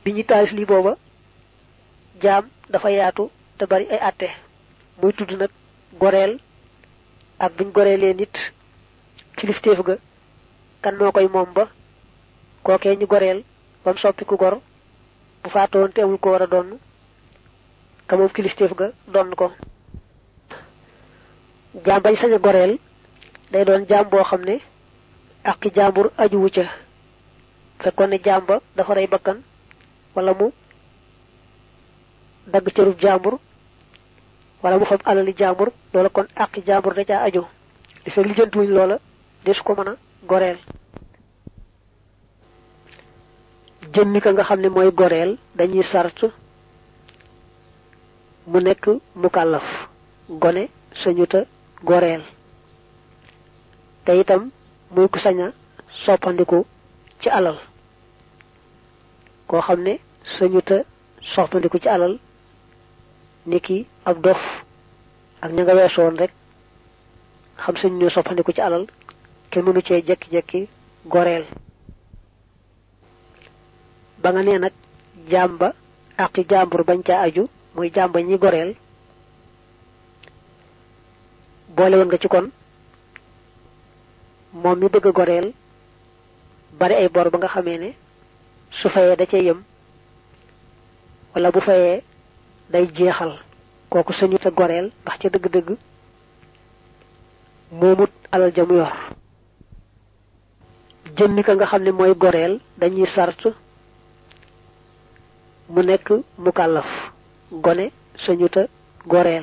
bi ñu taalif lii booba jaam dafa yaatu te bari ay àtte muy tudd nag goreel ak buñ goreelee nit kilifteef ga kan moo koy moom ba kookee ñu goreel ba mu soppi ku gor bu faatoon te amul ko war a donn ka moom kilifteef ga donn ko jaam bañ sañ a goreel day doon jaam boo xam ne ak jaambur ajuwu ca fekkoon ne jaam ba dafa rey bakkan wala mu dagg cërub jaambur wala mu fab alali jaambur loola kon àqi jaambur da caa aju li fekk lijjantuwuñ loola desu ko mën a goreel jëmmi ka nga xam ne mooy goreel dañuy sart mu nekk mukallaf gone sañuta goreel te itam muy ku sañ a soppandiku ci alal koo xam ne sañuta soppandiku ci alal niki ab dof ak ña nga weesoon rek xam sañ ñoo soppandiku ci alal kenn mënu cee jekki-jekki goreel ba nga nee nag jàmba àqi jàmbur bañ caa aju muy jàmba ñi goreel boole woon nga ci kon moom mi bëgg a goreel bari ay bor ba nga xamee ne su fayee da cee yem wala bu fayee day jeexal kooku sañu te goreel ndax ca dëgg-dëgg moomut alal ja mu yor jëmmi ka nga xam ne mooy goreel dañuy sart mu nekk mukallaf gone sañu te goreel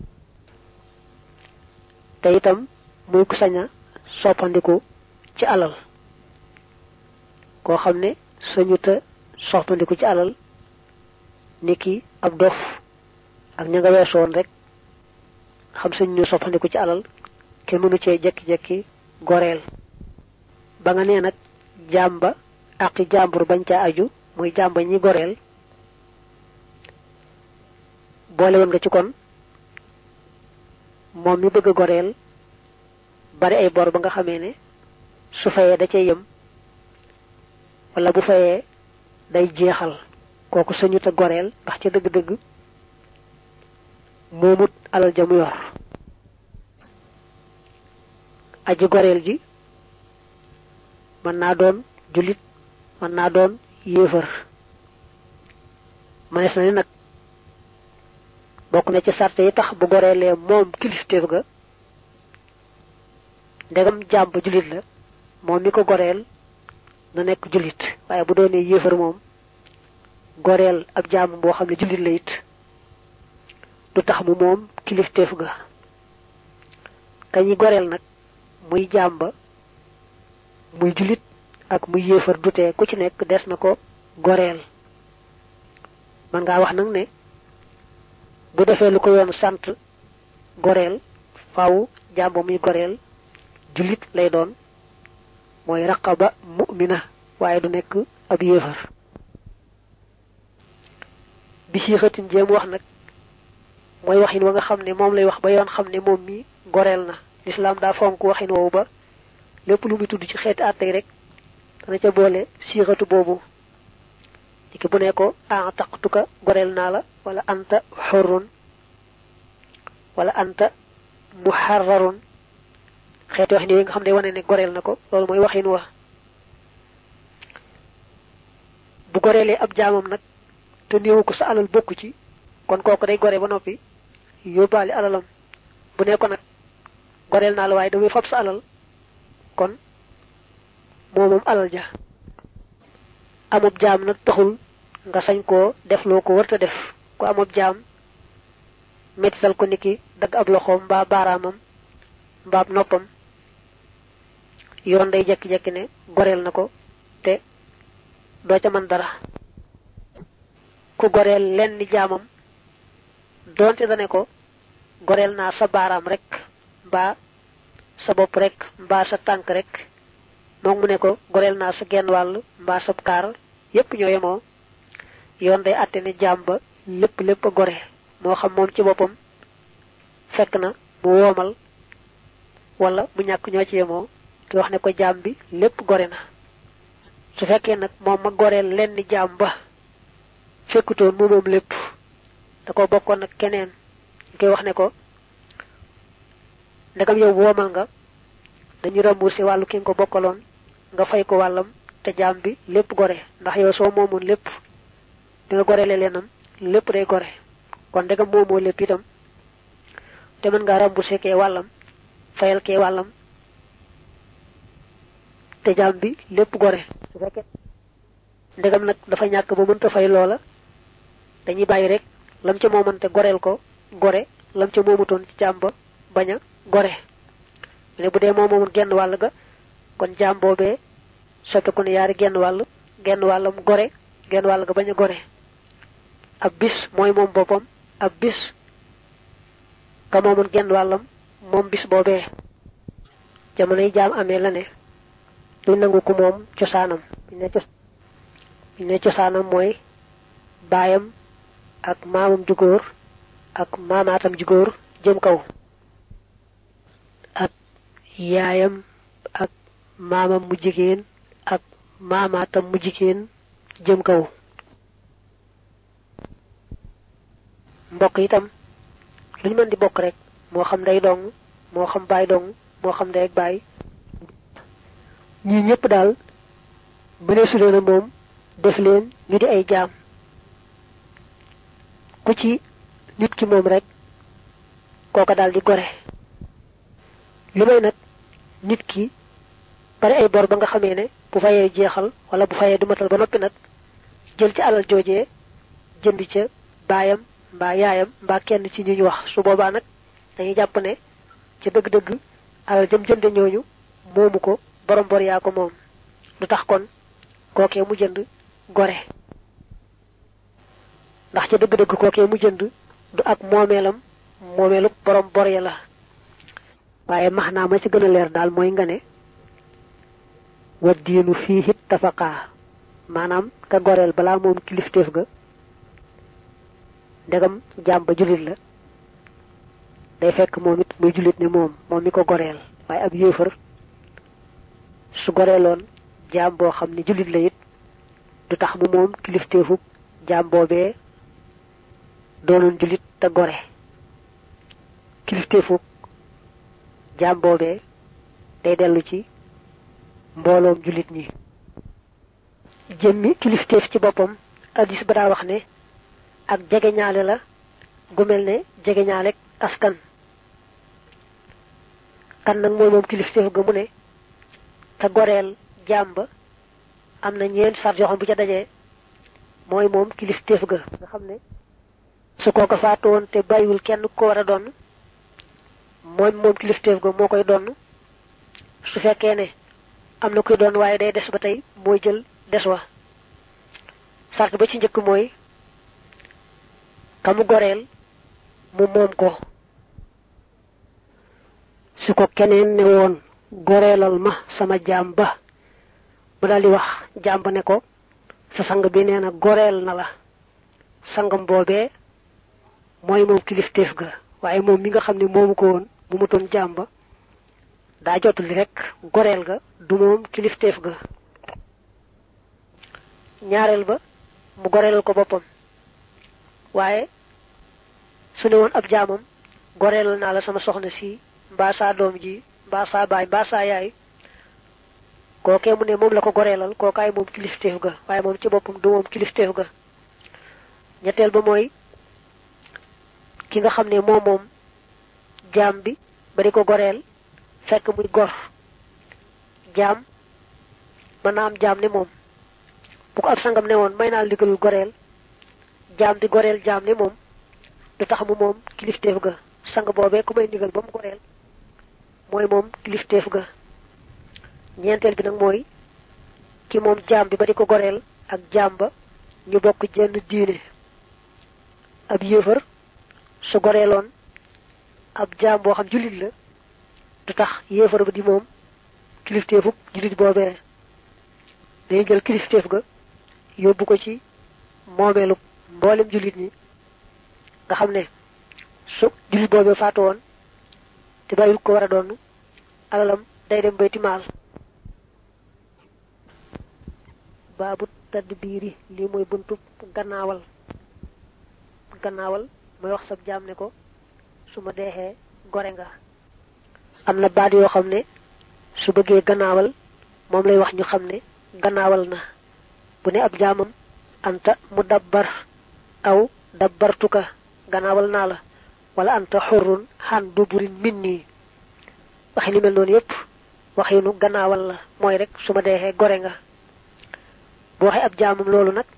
te itam muy ku sañ a soppandiku ci alal koo xam ne sañu te soppandiku ci alal niki ab dof ak ña nga weesoon rek xam sañ ñu soppandiku ci alal kenn mënu cee jekki-jekki goreel ba nga nee nag jàmba àqi jàmbur bañ caa aju muy jàmba ñi goreel boole woon nga ci kon moom mi bëgg a goreel bari ay bor ba nga xamee ne su fayee da cee yem wala bu fayee day jeexal kooku sañu te goreel ndax ca dëgg-dëgg moomut alal ja mu yor aji goreel ji mën naa doon jullit mën naa doon yéefar manees na ni nag bokk na ci sarte yi tax bu goreelee moom kilifteef ga ndegam jàmm ba jullit la moom mi ko goreel na nekk jullit waaye bu doonee yéefar moom goreel ab jàmm boo xam ne jullit la it du tax mu moom kilifteef ga kañi goreel nag muy jàmm ba muy jullit ak muy yéefar dutee ku ci nekk des na ko goreel man ngaa wax nag ne bu defee lu ko yoon sant goreel faaw jàmm ba muy goreel jullit lay doon mooy raqaba mu'mina waaye du nekk ab yéefar bi si xëtin jéem wax nag mooy waxin wa nga xam ne moom lay wax ba yoon xam ne moom mi goreel na lislaam daa fonk waxin woowu ba lépp lu muy tudd ci xeeti àttey rek dana ca boole siixatu boobu ki bu ne ko a taqtuka goreel naa la wala anta xurrun wala anta muharrarun xeeti wax ni yi nga xam ne wane ne goreel na ko loolu mooy waxin wa bu goreelee ab jaamam nag te néewu ko sa alal bokku ci kon kooku day gore ba noppi yóbbaale alalam bu ne ko nag goreel naa la waaye damay fab sa alal kon moo moom alal ja amub jaam nag taxul nga sañ koo def loo ko wërta def ku amub jaam mettital ko niki dagg ab loxoom mbaa baaraamam mbaa ab noppam yoon day jekki-jekki ne goreel na ko te doo ca mën dara ku goreel lenn ni jaamam doonte dane ko goreel naa sa baaraam rek mbaa sa bopp rek mbaa sa tànk rek moom mu ne ko goreel naa sa genn wàll mbaa sa kaar yépp ñoo yemoo yoon day àtte ne jaam ba lépp lépp a gore moo xam moom ci boppam fekk na mu woomal wala mu ñàkk ñoo ci yemoo te wax ne ko jaam bi lépp gore na su fekkee nag moom ma goreel lenn jaam ba fekkutoon mu moom lépp da ko bokkoon ak keneen ñu koy wax ne ko ndegam yow woomal nga dañu remboursé wàllu ki nga ko bokkaloon nga fay ko wàllam te jaam bi lépp gore ndax yow soo moomoon lépp di nga gorele leenam lépp day gore kon ndegam moomoo lépp itam te mën ngaa remboursé kee wàllam fayal kee wàllam te jaam bi lépp gore su fekkee ndegam nag dafa ñàkk ba mënta fay loola dañuy bàyyi rek lam ca moomante goreel ko gore lam ca moomutoon ci jaam ba bañ a gore ne bu dee moo moomoon genn wàll ga kon jaam boobee soppeeku ne yaari genn wàll genn wàllam gore genn wàll ga bañ a gore ab bis mooy moom boppam ab bis ka moomoon genn wàllam moom bis boobee jamono yi jaam amee la ne du nangu ko moom cosaanam ñu ne cosaanam mooy baayam ak maamam ju góor ak maamaatam ju góor jëm kaw ak yaayam ak maamam mu jigéen ak maamaatam mu jigéen jëm kaw mbokk itam lu ñu mën di bokk rek moo xam day dong moo xam baay dong moo xam day ak baay ñii ñëpp daal mënee su leen a moom def leen ñu di ay jaam ku ci nit ki moom rek kooka daal di gore li may nag nit ki bari ay bor ba nga xamee ne bu fayee jeexal wala bu fayee du matal ba noppi nag jël ci alal joojee jënd ca baayam mbaa yaayam mbaa kenn ci ñi ñu wax su boobaa nag dañuy jàpp ne ca dëgg-dëgg alal jëm jënde ñooñu moomu ko borom bor yaa ko moom lu tax kon kookee mu jënd gore ndax ca dëgg-dëgg kookee mu jënd du ak moomeelam moomeelu borom bor ya la waaye max naa ma ci gën a leer daal mooy nga ne wa diinu fii it tafaqaa maanaam ka goreel balaa moom kilifteef ga ndegam jaam ba jullit la day fekk moom it muy jullit ne moom moom mi ko goreel waaye ab yéefar su goreeloon jaam boo xam ne jullit la it du tax mu moom kilifteefub jaam boobee doonoon jullit te gore kilifteefub jaam boobee day dellu ci mbooloom jullit ñi jëmmi kilifteef ci boppam addis ba daa wax ne ak jegeñaale la gu mel ne jegeñaale askan kan nag mooy moom kilifteef ga mu ne te goreel jaam ba am na ñeent sart yoo xam bu ca dajee mooy moom kilifteef ga nga xam ne su kooko faatu woon te bàyyiwul kenn ko war a doon mooy moom kilifteef ga moo koy doon su fekkee ne am na koy doon waaye day des ba tey mooy jël des wa sart ba ci njëkk mooy ka mu goreel mu moom ko su ko keneen ne woon goreelal ma sama jaam ba mu daal di wax jaam ba ne ko sa sang bi nee na goreel na la sangam boobee mooy moom kilifteef ga waaye moom mi nga xam ne moomu ko woon bu mu toon jaam ba daa jotuli rek goreel ga du moom kilifteef ga ñaareel ba mu goreelal ko boppam waaye su ne woon ab jaamam goreelal naa la sama soxna si mbaa saa doom ji mbaa saa baay mbaa saa yaay kookee mu ne moom la ko goreelal kookaay moom kilifteef ga waaye moom ci boppam du moom kilifteef ga ñetteel ba mooy ki nga xam ne moom moom jaam bi ba di ko goreel fekk muy gor jaam mën naa am jaam ne moom bu ko ab sangam ne woon may naa ligalul goreel jaam bi goreel jaam ne moom du tax mu moom kilifteef ga sang boobee ku may ndigal ba mu goreel mooy moom kilifteef ga ñeenteel bi nag mooy ki moom jaam bi ba di ko goreel ak jaam ba ñu bokk jenn diine ab yéefar su goreeloon ab jaam boo xam jullit la du tax yéefar ba di moom kilifteefuk jullit boobee day jël kilifteef ga yóbbu ko ci moomeelu mboolem jullit ñi nga xam ne su jullit boobee faatu woon te bàyyil ko war a doon alalam day dem bayti maal baabu tadbiiri lii mooy buntu gannaawal gannaawal mooy wax sab jaam ne ko su ma deexee gore nga am na baat yoo xam ne su bëggee gannaawal moom lay wax ñu xam ne gannaawal na bu ne ab jaamam anta mu dabbar aw dabbartuka gannaawal naa la wala anta xurrun xan duburin min nii waxi li mel noonu yépp waxinu gannaawal la mooy rek su ma deexee gore nga bu waxee ab jaamam loolu nag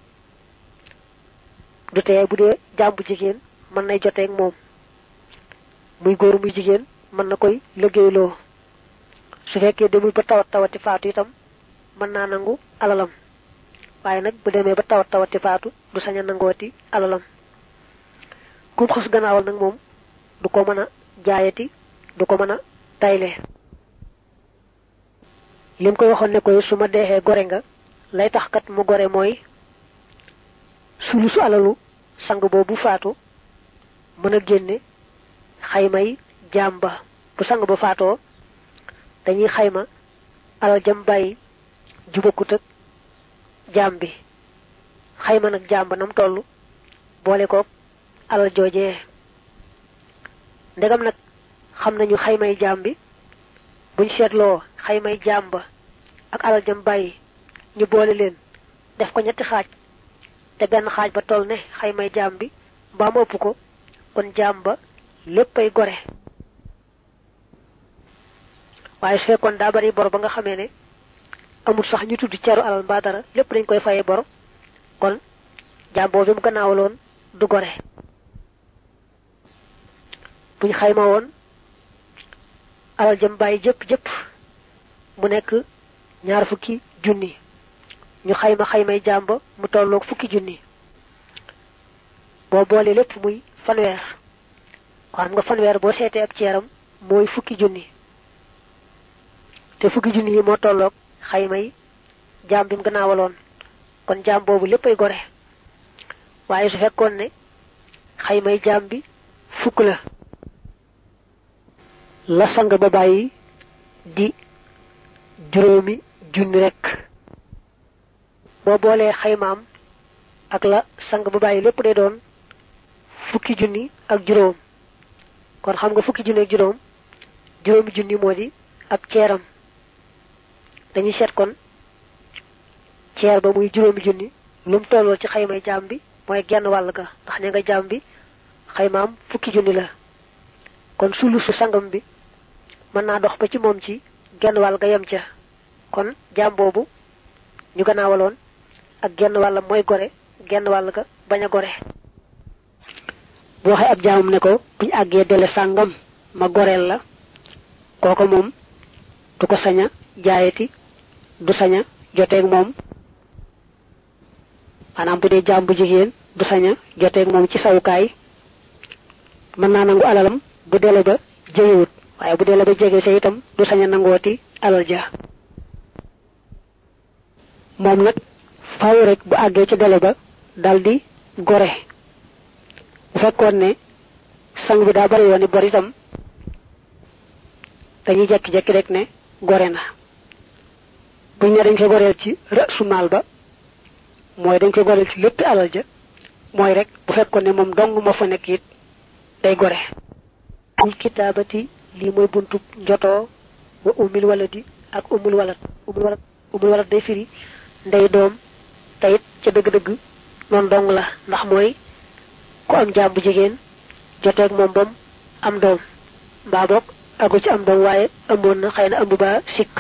du tee bu dee jaam bu jigéen mën nay joteeg moom muy góor muy jigéen mën na koy liggéeyloo su fekkee demul ba tawat tawati faatu itam mën naa nangu alalam waaye nag bu demee ba tawat tawati faatu du sañ a nangooti alalam kum xas gannaawal nag moom du ko mën a jaayati du ko mën a tayle lim koy waxoon ne koy su ma deexee gore nga lay tax kat mu gore mooy sulusu alalu sang boobu faatu mën a génne xaymay jaam ba bu sang ba faatoo dañuy xayma alal jam bàyyi jubakut ak jaam bi xayma nag jaam ba nam toll boole koog alal joojee ndegam nag xam nañu xaymay jaam bi buñ seetloo xaymay jaam ba ak alal jam bàyyi ñu boole leen def ko ñetti xaaj te benn xaaj ba toll ne xaymay jaam bi mbaa mu ëpp ko kon jaam ba léppay gore waaye su fekkoon daa bari bor ba nga xamee ne amul sax ñu tudd ceru alal mbaa dara lépp dañ koy fayee bor kon jaam boobu mu gannaawaloon du gore buñ xayma woon alal jëm bàyyi jëpp jëpp mu nekk ñaar fukki junni ñu xayma xaymay jaam ba mu tolloog fukki junni boo boole lépp muy fanweer xam nga fanweer boo seetee ab ceeram mooy fukki junni te fukki junni yi moo tolloog xaymay jaam bi mu gannaawaloon kon jaam boobu léppay gore waaye su fekkoon ne xaymay jaam bi fukk la la sang ba bàyyi di juróomi junni rekk boo boolee xaymaam ak la sang ba bàyyi lépp day doon fukki junni ak juróom kon xam nga fukki junni ak juróom juróomi junni moo di ab ceeram dañuy seet kon ceer ba muy juróomi junni lu mu tolloo ci xaymay jaam bi mooy genn wàll ga ndax ña nga jaam bi xaymaam fukki junni la kon sulusu sangam bi mën naa dox ba ci moom ci genn wàll ga yem ca kon jaam boobu ñu gannaawaloon ak genn wàllam mooy gore genn wàll ga bañ a gore bu waxee ab jaamam ne ko buñ àggee dele sàngam ma goreel la kooko moom du ko sañ a jaayati du sañ a joteeg moom maanaam bu dee jaam bu jigéen du sañ a joteeg moom ci sawukaay mën naa nangu alalam bu dele ba jegewut waaye bu dele ba jege sa itam du sañ a nangooti alal ja moom nag faaw rek bu àggee ci dele ba daldi gore bu fekkoon ne sang bi daa bari woon bor itam dañuy jekki-jekki rek ne gore na buñ ne dañ koy goreel ci rësu maal ba mooy dañ koy goreel ci lépp alal ja mooy rek bu fekkoon ne moom dong moo fa nekk it day gore ul kitaabati lii mooy buntub njotoo wa umil waladi ak umul walat umul walat umul walat day firi ndey doom tayit ca dëgg-dëgg noonu dong la ndax mooy ku am jaam bu jigéen joteeg moom bam am doom mbaa boog agu ci am doom waaye ëmboon na xëy na ëmb ba sikk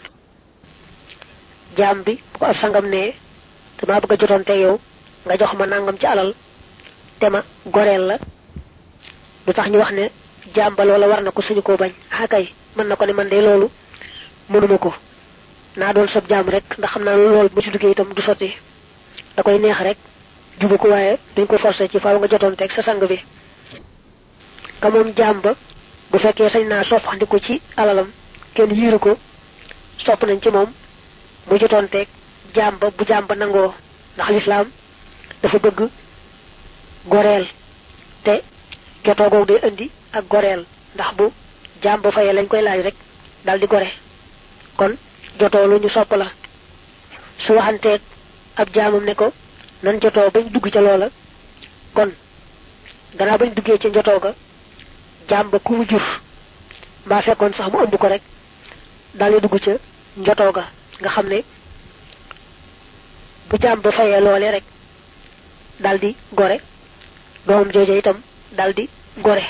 jaam bi bu ko ab sangam ne damaa bëgg a jotoonte yow nga jox ma nangam ci alal te ma goreel la lu tax ñu wax ne jaam ba loola war na ko suñu koo bañ ah kay mën na ko ne man de loolu mënuma ko naa doon sab jaam rek ndax xam naa loolu bu ci duggee itam du sotti da koy neex rek jubu ko waaye duñ ko forcé ci faaw nga jotoon teg sa sang bi ka moom jaam ba bu fekkee sañ naa soppandiku ci alalam kenn yiiru ko sopp nañ ci moom mu jotoon teg jaam ba bu jaam ba nangoo ndax lislaam dafa bëgg goreel te jotoo googu day indi ak goreel ndax bu jaam ba fayee lañ koy laaj rek dal di gore kon jotoo lu ñu sopp la su waxanteeg ab jaamam ne ko nan jotoo bañ dugg ca loola kon gannaaw bañ duggee ci njotoo ga jaam ba ku mu jur mbaa fekkoon sax mu ëmb ko rek daal di dugg ca njotoo ga nga xam ne bu jaam ba fayee loolee rek daal di gore doomam jooje itam daal di gore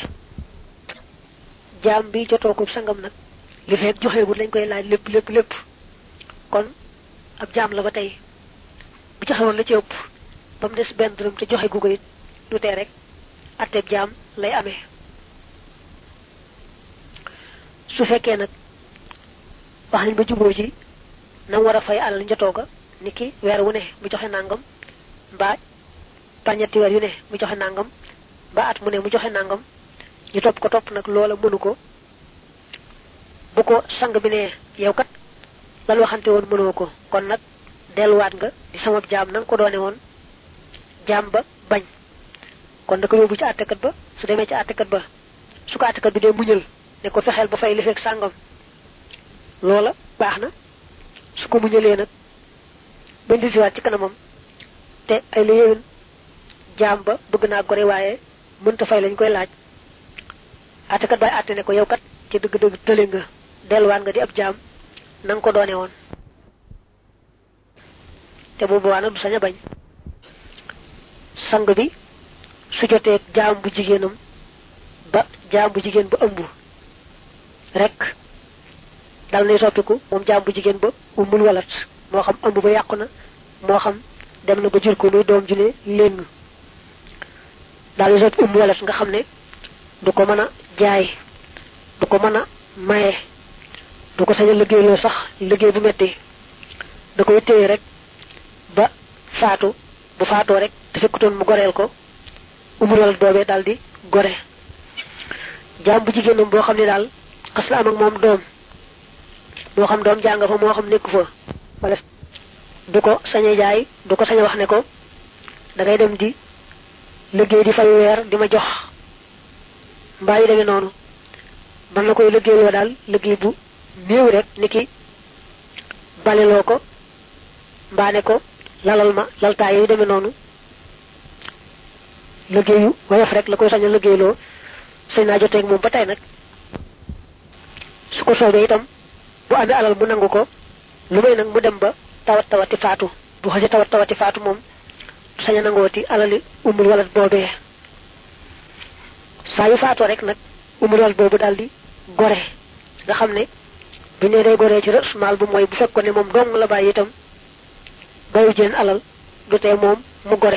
jaam bi jotoo ko sangam nag li fekk joxeegul lañ koy laaj lépp lépp lépp kon ab jaam la ba tey bu joxewoon la ci ëpp ba mu des benn dërëm te joxe gu ko it du tee rek atteb jaam lay amee su fekkee nag wax nañ ba juboo ji na war a fay alal njotoo ga ni ki weer wu ne mu joxe nangam mbaa pañetti weer yu ne mu joxe nangam mbaa at mu ne mu joxe nangam ñu topp ko topp nag loola mënu ko bu ko sang bi ne yow kat lan waxante woon mënoo ko kon nag delluwaat nga di sama jaam na nga ko doone woon jaam ba bañ kon da ko yóbbu ci àttekat ba su demee ci àttekat ba su ko àttekat bi dee muñal ne ko fexeel ba fay li fekk sàngam loola baax na su ko muñalee nag bañ di siwaat ci kanamam te ay la yéwén jaam ba bëgg naa gore waaye mënta fay lañ koy laaj àttekat bay àtte ne ko yow kat ci dëgg-dëgg tële nga delluwaat nga di ab jaam na nga ko doone woon te bu boobaa nag du sañ a bañ sang bi su jotee jaam bu jigéenam ba jaam bu jigéen ba ëmb rek dal nay soppiku moom jaam bu jigéen ba umul walat moo xam ëmb ba yàqu na moo xam dem na ba jur ko muy doom ju ne léng daal di soppi umul walat nga xam ne du ko mën a jaay du ko mën a maye du ko sañ a liggéeyloo sax liggéey bu metti da koy téye rek ba faatu bu faatoo rek te fekkutoon mu goreel ko umul walat boobee daal di gore jaam bu jigéenam boo xam ne daal xas la am ak moom doom moo xam doom jàng fa moo xam nekku fa wala du ko sañ a jaay du ko sañ a wax ne ko da ngay dem di liggéey di fay weer di ma jox mbaa yu demee noonu man la koy liggéeyloo daal liggéey bu néew rek ni ki baleloo ko mbaa ne ko lalal ma laltaay yu demee noonu liggéeyu woyof rek la koy sañ a liggéeyloo sañ naa joteeg moom ba tey nag su ko soobee itam bu amee alal mu nangu ko lu may nag mu dem ba tawat tawati faatu bu xasee tawat tawati faatu moom sañ a nangooti alali umul walat boobee saa yu faatoo rek nag umul walat boobu daal di gore nga xam ne bu ne day goree ci rasumaal bu mooy bu fekkoon ne moom dong la bàyyi itam bayu jën alal du tee moom mu gore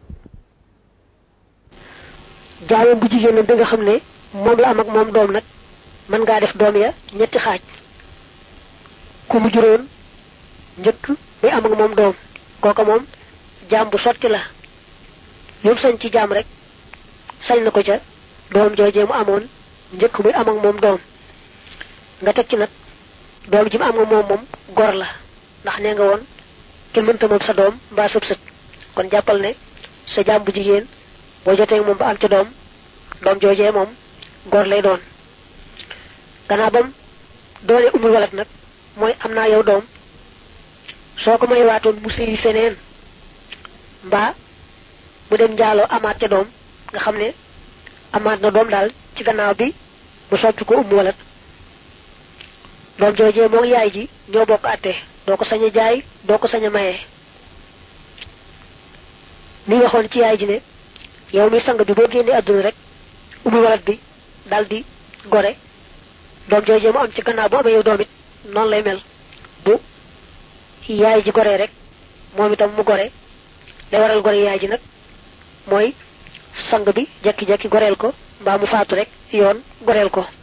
jaamam bu jigéen bi nga xam ne moom la am ak moom doom nag mën ngaa def doom ya ñetti xaaj ku mu juróon njëkk muy am ak moom doom kooka moom jaam bu sotti la lu mu sañ ci jaam rek sañ na ko ca doom joojee mu amoon njëkk muy am ak moom doom nga teg ci nag doom ji mu am nga moom moom gor la ndax nee nga woon kenn mënta moom sa doom mbaa sëb sët kon jàppal ne sa jaam bu jigéen boo jotee moom ba am ca doom doom joojee moom gor lay doon gannaaw bam doole umul walat nag mooy am naa yow doom soo ko may waatoon mu sëyi feneen mbaa mu dem njaaloo amaat ca doom nga xam ne amaat na doom daal ci gannaaw bi mu soppi ko umul walat doom joojee moom yaay ji ñoo bokk àtte doo ko sañ a jaay doo ko sañ a maye ni waxoon ci yaay ji ne yow mi sang bi boo génnee àdduna rek umul walat bi daal di gore doom joojee mu am ci gannaaw bu amee yow doom it noonu lay mel bu yaay ji goree rek moom itam mu gore day waral gore yaay ji nag mooy sang bi jekki-jekki goreel ko mbaa mu faatu rek yoon goreel ko